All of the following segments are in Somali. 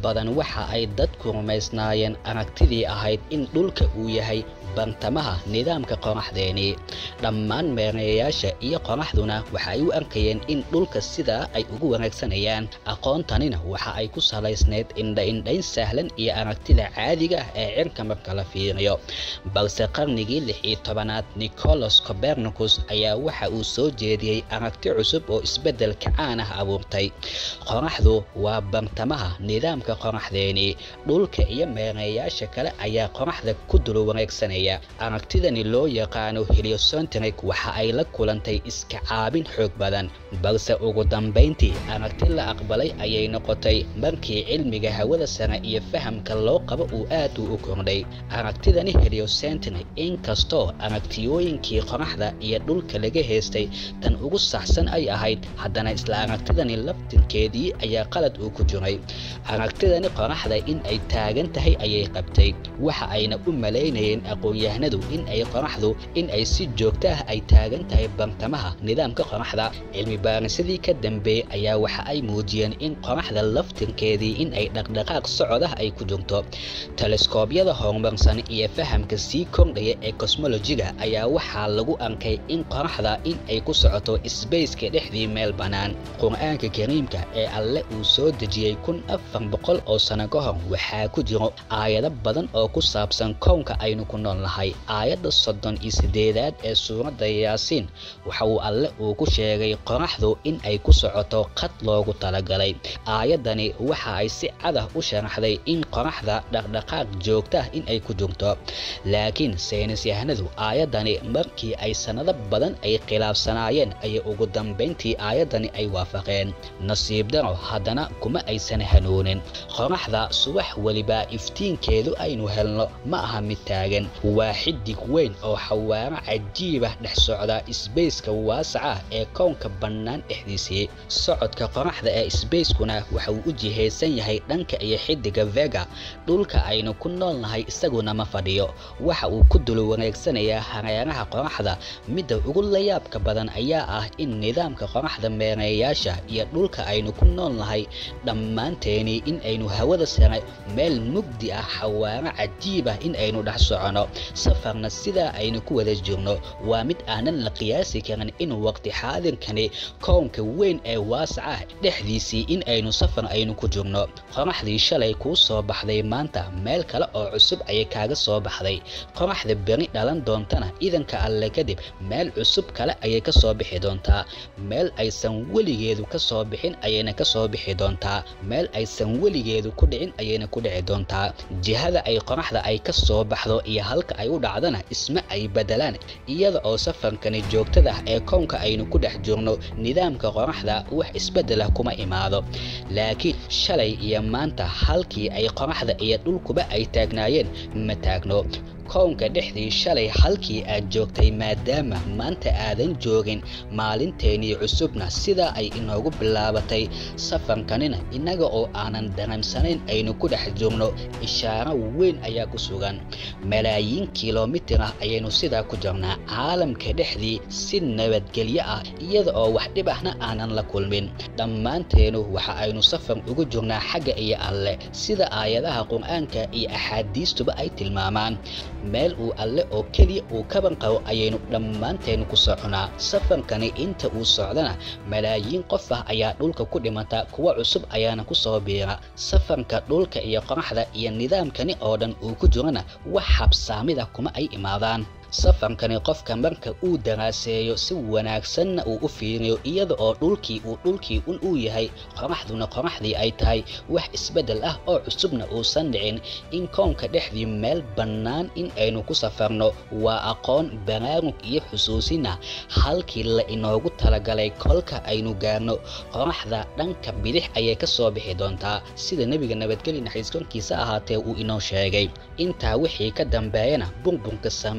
badan waxa ay dadku rumaysnaayeen aragtidii ahayd in dhulka uu yahay bantamaha nidaamka qoraxdeeni dhammaan meerayaasha iyo qoraxduna waxa ay u arkayeen in dhulka sidaa ay ugu wanaagsanayaan aqoontanina waxa ay ku salaysneyd indha-indhayn sahlan iyo aragtida caadiga ah ee cirka marka la fiiriyo balse qarnigii lix iyo tobanaad nicolas copernicus ayaa waxa uu soo jeediyey aragti cusub oo isbeddelka caan ah abuurtay qoraxdu waa bantamaha nidaamka qoraxdeeni dhulka iyo meerayaasha kale ayaa qoraxda ku dul wareegsanaya aragtidani loo yaqaano heliocentric waxa ay la kulantay iska caabin xoog badan balse ugu dambayntii aragti la aqbalay ayay noqotay markii cilmiga hawada sare iyo fahamka loo qabo uu aad u u kordhay aragtidani heliocentric inkastoo aragtiyooyinkii qoraxda iyo dhulka laga heystay tan ugu saxsan ay ahayd haddana isla aragtidani laftinkeedii ayaa qalad uu ku jiray aragtidani qoraxda in ay taagan tahay ayay qabtay waxa ayna u malaynayeen aqoon-yahanadu in ay qoraxdu in ay si joogto ah ay taagan tahay bartamaha nidaamka qoraxda cilmi baarisadii ka dambeeyey ayaa waxa ay muujiyeen in qoraxda laftirkeedii in ay dhaqdhaqaaq socodah ay ku jirto teleskoobyada horumarsan iyo fahamka sii kordhaya ee cosmolojiga ayaa waxaa lagu arkay in qoraxda in ay ku socoto sbaceka dhexdii meel bannaan qur-aanka kariimka ee alle uu soo dejiyey kun afar boqol oo sano ka hor waxaa ku jiro aayado badan oo ku saabsan kownka aynu ku nool nahay aayadda soddon iyo siddeedaad ee suuradda yaasiin waxa uu alle uu ku sheegay qoraxdu in ay ku socoto qad loogu talagalay aayaddani waxa ay si cadah u sharaxday in qoraxda dhaqdhaqaaq joogta ah in ay ku jirto laakiin saynis yahanadu aayaddani markii ay sannado badan ay khilaafsanaayeen ayay ugu dambayntii aayaddani ay waafaqeen nasiib daro haddana kuma aysan hanuunin qoraxda subax weliba iftiinkeedu aynu helno ma aha mid taagan waa xidig weyn oo xawaaro cajiibah dhex socda sbaceka waasaca ah ee kownka bannaan dhexdiisii socodka qoraxda ee sbacekuna waxa uu u jihaysan yahay dhanka iyo xidiga vega dhulka aynu ku nool nahay isaguna ma fadhiyo waxa uu ku dul wareegsanayaa hareeraha qoraxda midda ugu layaabka badan ayaa ah in nidaamka qoraxda meereeyaasha iyo dhulka aynu ku nool nahay dhammaanteeni in aynu hawada sare meel mugdi ah xawaaro cajiib ah in aynu dhex socono safarna sidaa aynu ku wada jirno waa mid aanan la qiyaasi karin in waqti xaadirkani kownka weyn ee waasac ah dhexdiisii in aynu safar aynu ku jirno qoraxdii shalay kuu soo baxday maanta meel kale oo cusub ayay kaaga soo baxday qoraxda beri dhalan doontana idanka alle kadib meel cusub kale ayay ka soo bixi doontaa meel aysan weligeedu ka soo bixin ayayna ka soo bixi doontaa meel aysan weligeedu ku dhicin ayayna ku dhici doontaa jihada ay qoraxda ay ka soo baxdo iyo halka ay u dhacdana isma ay bedelaan iyada oo safarkani joogtada ah ee kownka aynu ku dhex jirno nidaamka qoraxda wax isbeddelah kuma imaado laakiin shalay iyo maanta halkii ay qoraxda iyo dhulkuba ay taagnaayeen ma taagno kownka dhexdii shalay halkii aad joogtay maadaama maanta aadan joogin maalinteenii cusubna sidaa ay inoogu bilaabatay safarkanina innaga oo aanan dareemsanayn aynu ku dhex joogno ishaaro weyn ayaa ku sugan malaayiin kilomitir ah ayaynu sidaa ku jirnaa caalamka dhexdii si nabadgelyo ah iyada oo wax dhib ahna aanan la kulmin dhammaanteenu waxa aynu safar ugu jirnaa xagga iyo alle sida aayadaha qur-aanka iyo axaadiistuba ay tilmaamaan meel uu alle oo keliya uu kaban qabo ayaynu dhammaanteenu ku soconaa safarkani inta uu socdana malaayiin qof ah ayaa dhulka ku dhimata kuwa cusub ayaana ku soo biira safarka dhulka iyo qoraxda iyo nidaamkani oo dhan uu ku jirana wax habsaamida kuma ay imaadaan safarkani qofka marka uu daraaseeyo si wanaagsanna uu u fiiriyo iyada oo dhulkii uu dhulkii un uu yahay qoraxduna qoraxdii ay tahay wax isbeddel ah oo cusubna uusan dhicin in kownka dhexdii meel bannaan in aynu ku safarno waa aqoon baraarug iyo xusuusina halkii la inoogu talagalay kolka aynu gaarno qoraxda dhanka bidix ayay ka soo bixi doontaa sida nebiga nabadgeli naxariis korkiisa ahaatee uu inoo sheegay intaa wixii ka dambeeyana burburka samaawaadka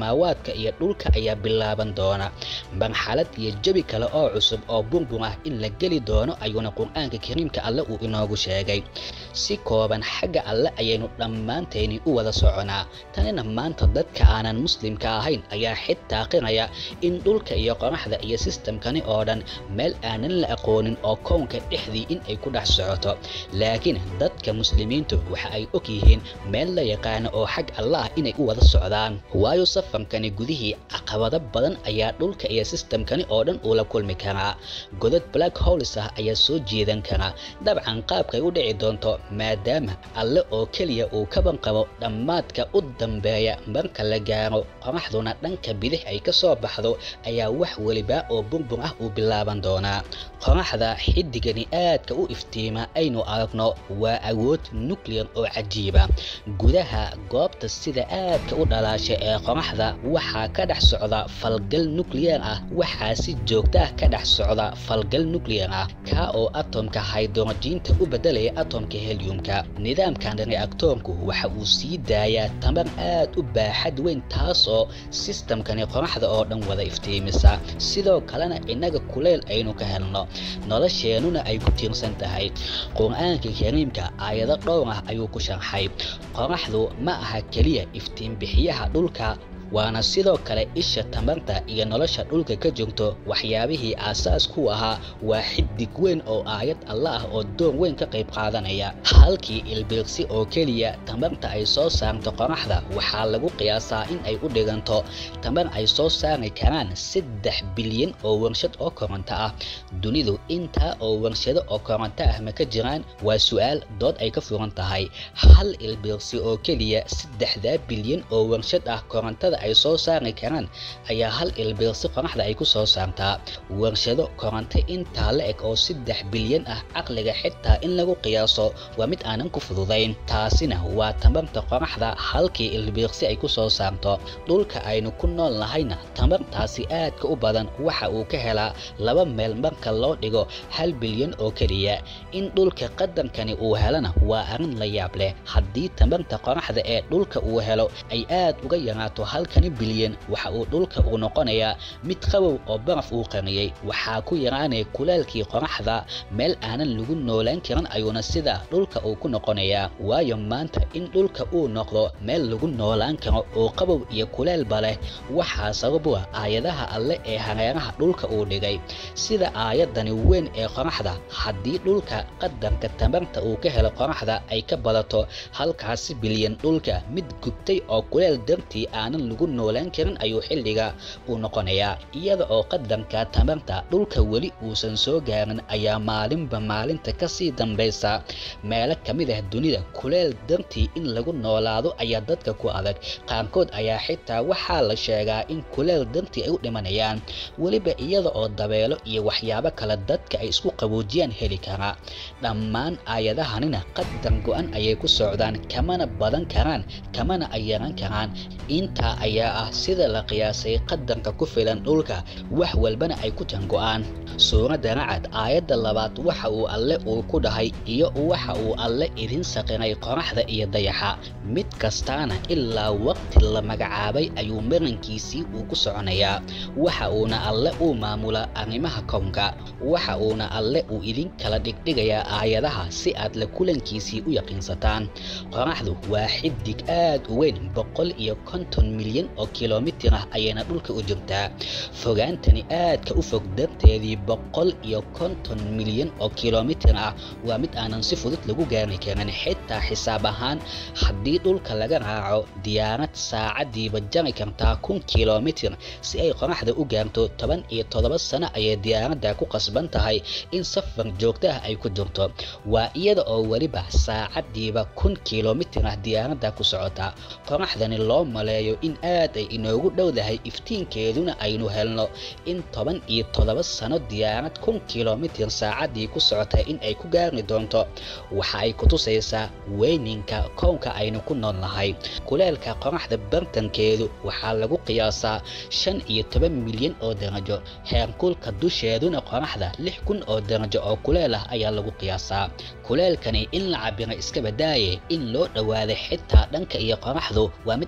dadka iyo dhulka ayaa bilaaban doona marxalad iyo jebi kale oo cusub oo burbur ah in la geli doono ayuuna qur-aanka kariimka alle uu inoogu sheegay si kooban xagga alle ayaynu dhammaantayni u wada soconaa tanina maanta dadka aanan muslimka ahayn ayaa xitaa qiraya in dhulka iyo qoraxda iyo sistamkani oo dhan meel aanan la aqoonin oo kownka dhexdii in ay ku dhex socoto laakiin dadka muslimiintu waxa ay og yihiin meel la yaqaano oo xag alla ah inay u wada socdaan waayo safarkani gudihii caqabado badan ayaa dhulka iyo sistamkani oo dhan uu la kulmi karaa godad black holes ah ayaa soo jeedan karaa dabcan qaabkay u dhici doonto maadaama alle oo keliya uu ka banqabo dhammaadka u dambeeya marka la gaaro qoraxduna dhanka bidix ay ka soo baxdo ayaa wax weliba oo burbur ah uu bilaaban doonaa qoraxda xidigani aadka u iftiima aynu aragno waa awood nuclear oo cajiiba gudaha goobta sida aadka u dhalaasha ee qoraxda waxaa ka dhex socda falgal nuclear ah waxaa si joogta ah ka dhex socda falgal nuclear ah kaa oo atomka hydrojiinta u bedelaya atomka heliumka nidaamkan reactoorku waxa uu sii daayaa tamar aad u baaxad weyn taas oo sistamkani qoraxda oo dhan wada iftiimisa sidoo kalena innaga kuleyl aynu ka helno nolosheenuna ay ku tiirsan tahay qur-aanka kariimka aayado dhowr ah ayuu ku sharxay qoraxdu ma aha keliya iftiinbixiyaha dhulka waana sidoo kale isha tamarta iyo nolosha dhulka ka joogto waxyaabihii aasaas ku ahaa waa xidig weyn oo aayad alla ah oo door weyn ka qayb qaadanaya halkii ilbirqsi oo keliya tamarta ay soo saarto qoraxda waxaa lagu qiyaasaa in ay u dhiganto tamar ay soo saari karaan saddex bilyan oo warshad oo koronto ah dunidu intaa oo warshado oo koronto ah ma ka jiraan waa su-aal dood ay ka furan tahay hal ilbirqsi oo keliya saddexdaa bilyan oo warshad ah korontada ay soo saari karaan ayaa hal ilbirqsi qoraxda ay ku soo saartaa warshado koronto intaa la eg oo saddex bilyan ah caqliga xitaa in lagu qiyaaso waa mid aanan ku fududayn taasina waa tamarta qoraxda halkii ilbirqsi ay ku soo saarto dhulka aynu ku nool nahayna tamartaasi aadka u badan waxa uu ka helaa laba meel marka loo dhigo hal bilyan oo keliya in dhulka qadarkani uu helana waa arrin la yaab leh haddii tamarta qoraxda ee dhulka uu helo ay aad uga yaraato halkani bilyan waxa uu dhulka uu noqonayaa mid qabow oo baraf uu qariyey waxaa ku yaraanaya kulaalkii qoraxda meel aanan lagu noolaan karin ayuuna sida dhulka uu ku noqonayaa waayo maanta in dhulka uu noqdo meel lagu noolaan karo oo qabow iyo kulaalba leh waxaa sabab u ah aayadaha alle ee hareeraha dhulka uu dhigay sida aayadani weyn ee qoraxda haddii dhulka qadarka tamarta uu ka helo qoraxda ay ka badato halkaasi bilyan dhulka mid gubtay oo kuleel dartii aanan lagu noolaan karin ayuu xilliga uu noqonayaa iyada oo qadarka tamarta dhulka weli uusan soo gaarin ayaa maalinba maalinta kasii dambaysa meelo ka mid ah dunida kuleel dartii in lagu noolaado ayaa dadka ku adag qaarkood ayaa xitaa waxaa la sheegaa in kuleel dartii ay u dhimanayaan weliba iyada oo dabeelo iyo waxyaabo kale dadka ay isku qaboojiyaan heli karaa dhammaan aayadahanina qadar go-an ayay ku socdaan kamana badan karaan kamana ay yaran karaan intaa ayaa ah sida la qiyaasay qadarka ku filan dhulka wax walbana ay ku jango-aan suuradda racad aayadda labaad waxa uu alle uu ku dhahay iyo waxa uu alle idin saqiray qoraxda iyo dayaxa mid kastaana ilaa waqti la magacaabay ayuu marankiisii uu ku soconayaa waxa uuna alle uu maamulaa arrimaha kownka waxa uuna alle uu idin kala dhigdhigayaa aayadaha si aad la kulankiisii u yaqiinsataan qoraxdu waa xidig aad u weyn boqol iyo konton milyan oo kilomitir ah ayayna dhulka u jirtaa fogaantani aadka u fog darteedii boqol iyo konton milyan oo kilomitir ah waa mid aanan si fudud lagu gaari karin xitaa xisaab ahaan haddii dhulka laga raaco diyaarad saacadiiba jari kartaa kun kilomitir si ay qoraxda u gaarto toban iyo toddoba sano ayay diyaaradda ku qasban tahay in safar joogto ah ay ku jirto waa iyada oo weliba saacadiiba kun kilomitir ah diyaaradda ku socota qoraxdani loo maleeyo in aad ay inoogu dhowdahay iftiinkeeduna aynu helno in toban iyo toddoba sano diyaarad kun kilomitir saacadii ku socota in ay ku gaari doonto waxa ay kutusaysaa weyninka kownka aynu ku nool nahay kuleelka qoraxda bartankeedu waxaa lagu qiyaasaa shan iyo toban milyan oo darajo heerkulka dusheeduna qoraxda lix kun oo darajo oo kuleel ah ayaa lagu qiyaasaa kuleelkani in la cabira iska badaaye in loo dhowaaday xitaa dhanka iyo qoraxdu waa mid aanan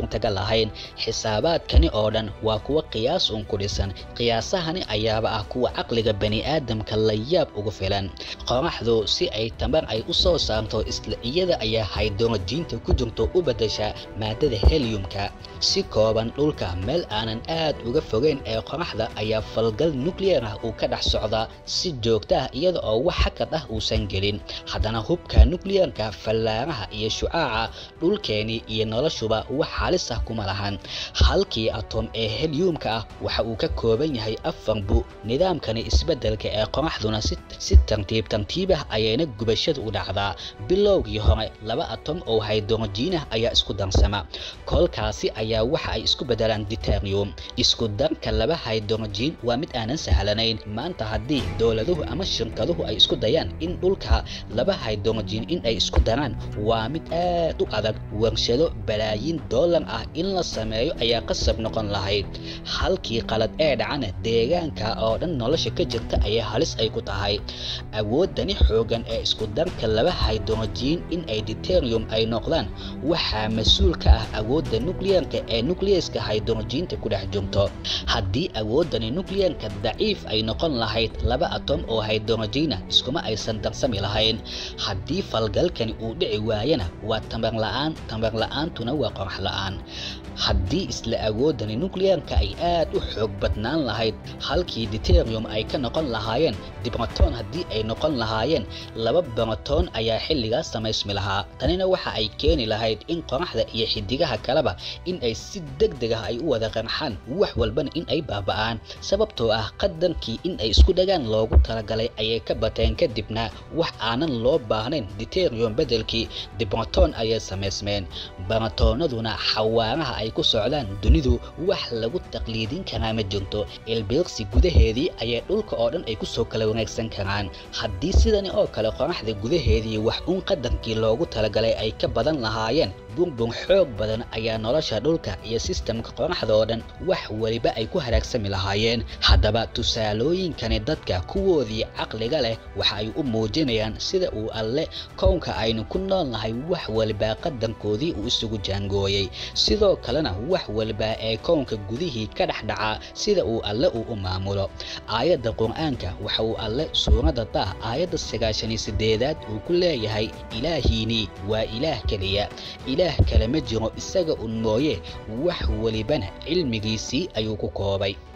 suurtagal ahayn xisaabaadkani oo dhan waa kuwa qiyaas un ku dhisan qiyaasahani ayaaba ah kuwa caqliga bani aadamka la yaab ugu filan qoraxdu si ay tamar ay u soo saarto isla iyada ayaa haydrojiinta ku jirto u beddesha maadada heliumka si kooban dhulka meel aanan aad uga fogeyn ee qoraxda ayaa falgal nuclear ah uu ka dhex socdaa si joogta ah iyada oo wax hakad ah uusan gelin haddana hubka nuclearka fallaaraha iyo shucaaca dhulkeeni iyo noloshuba wax halis ah kuma lahan halkii atom ee heliumka ah waxa uu ka kooban yahay afar bu nidaamkani isbeddelka ee qoraxduna si tartiib tartiib ah ayayna gubashada u dhacdaa bilowgii hore laba atom oo haydrojiin ah ayaa isku darsama kolkaasi ayaa waxa ay isku beddelaan ditarium isku darka laba haydrojiin waa mid aanan sahlanayn maanta haddii dowladuhu ama shirkaduhu ay isku dayaan in dhulka laba haydrojiin in ay isku daraan waa mid aad u adag warshado balaayiin dollar ah in la sameeyo ayaa qasab noqon lahayd halkii qalad ee dhacana deegaanka oo dhan nolosha ka jirta ayaa halis ay ku tahay awoodani xoogan ee isku darka laba haydrojiin in ay ditarium ay noqdaan waxaa mas-uul ka ah awoodda nuclearka ee nucleaska haydrojiinta ku dhex jirto haddii awoodani nuclearka daciif ay noqon lahayd laba atom oo haydrojiina iskuma aysan darsami lahayn haddii falgalkani uu dhici waayana waa tamar la'aan tamar la'aantuna waa qorax la'aan haddii isla awoodani nuclearka ay aad u xoog badnaan lahayd halkii ditarium ay ka noqon lahaayeen dibraton haddii ay noqon lahaayeen laba baratoon ayaa xilligaas samaysmi lahaa tanina waxa ay keeni lahayd in qoraxda iyo xidigaha kaleba in ay si deg deg ah ay u wada qarxaan wax walbana in ay baaba'aan sababtoo ah qadarkii in ay isku dhagaan loogu talagalay ayay ka bateen kadibna wax aanan loo baahnayn ditarium beddelkii dibraton ayay samaysmeen baratoonaduna xawaaraha ay ku socdaan dunidu wax lagu taqliidin karaa ma jirto ilbiiqsi gudaheedii ayay dhulka oo dhan ay kusoo kala wanaagsan karaan haddii sidani oo kale qoraxda gudaheedii wax uun qadarkii loogu talagalay ay ka badan lahaayeen burbur xoog badan ayaa nolosha dhulka iyo sistamka qoraxda oo dhan wax weliba ay ku haraagsami lahaayeen haddaba tusaalooyinkani dadka kuwoodii caqliga leh waxa ay u muujinayaan sida uu alle kownka aynu ku nool nahay wax waliba qadankoodii uu isugu jaangooyey sidoo kalena wax waliba ee kownka gudihii ka dhex dhacaa sida uu alle uu u maamulo aayadda qur-aanka waxa uu alle suuradda dah aayadda sagaashaniyo sideedaad uu ku leeyahay ilaahiinii waa ilaah keliya ilaah kale ma jiro isaga un mooye wax welibana cilmigiisii ayuu ku koobay